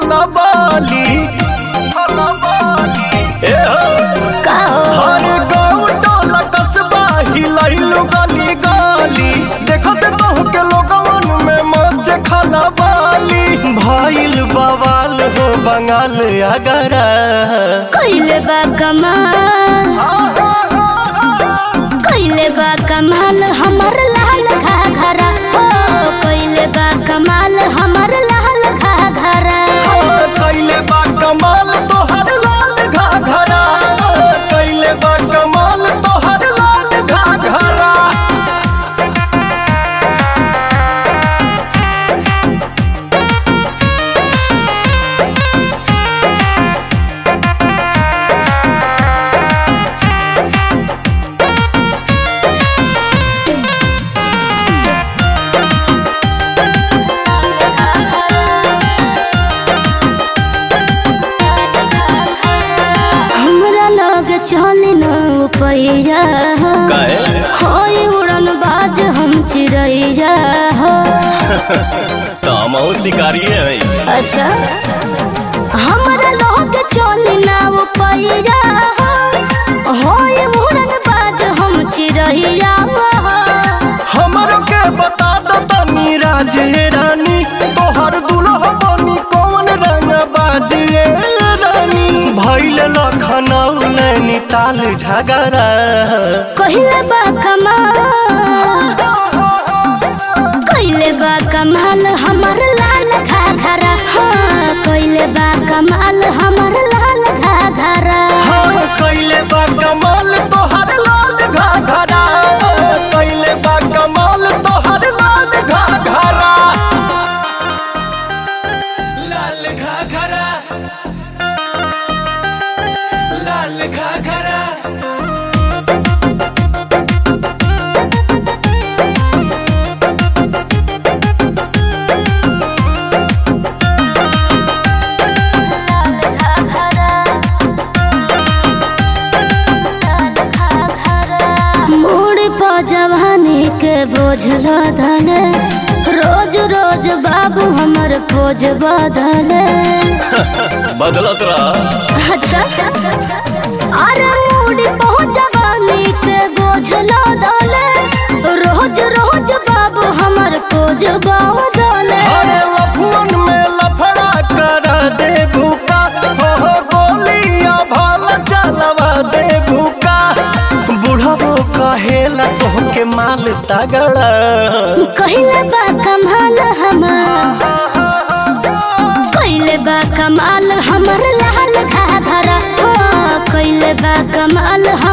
खलबाली ए हो का हो हर गाँव टोला कस्बा हिलैलु गली गली देखत तो के लोगवन में मच खलबाली भइल बवाल हो बंगाल अगरा कइले बा कमाल कइले बा कमाल हमर लाल घाघरा हो कइले बा कमाल हमर लाल घाघरा कैले बा कमाल तोहर लाल घाघरा कैले बा कमाल तोहर लाल घाघरा हमरा लग चले न पैया हो काहे? होय उड़न बाज हम चिड़ैया हो तामाओ शिकारी है अच्छा हमरा लोग चले न पैया हो होय उड़न बाज हम चिड़ैया हो हमर के बता दो तनी राजे रानी तोहर दुल्हा बनी कौन रंग बाजिए रानी भैल लखनऊ नैनीताल झगड़ा कहिले बा कमाल कहिले बा कमाल हमर लाल घाघरा हाँ कहिले बा कमाल हमर लाल घाघरा हाँ कैले बा कमाल तोहर लाल घाघरा कैले बा कमाल तोहर लाल घाघरा लाल घाघरा लाल घाघरा मोड़ पर जवानी के बोझ लदले रोज रोज बाबू हमर खोज बदले बदलत रहा अच्छा अरे मूड बहुत जवानी के बोझ लदले रोज रोज बाबू हमर खोज बदले अरे लफुअन में लफड़ा कर दे भूका हो हो गोलियां भाल चलवा दे भूका बुढ़बो कहेला तोहके माल तगड़ा कहिले बा कमाल हमर कहिले बा कमाल हमर लाल घाघरा हो कहिले बा कमाल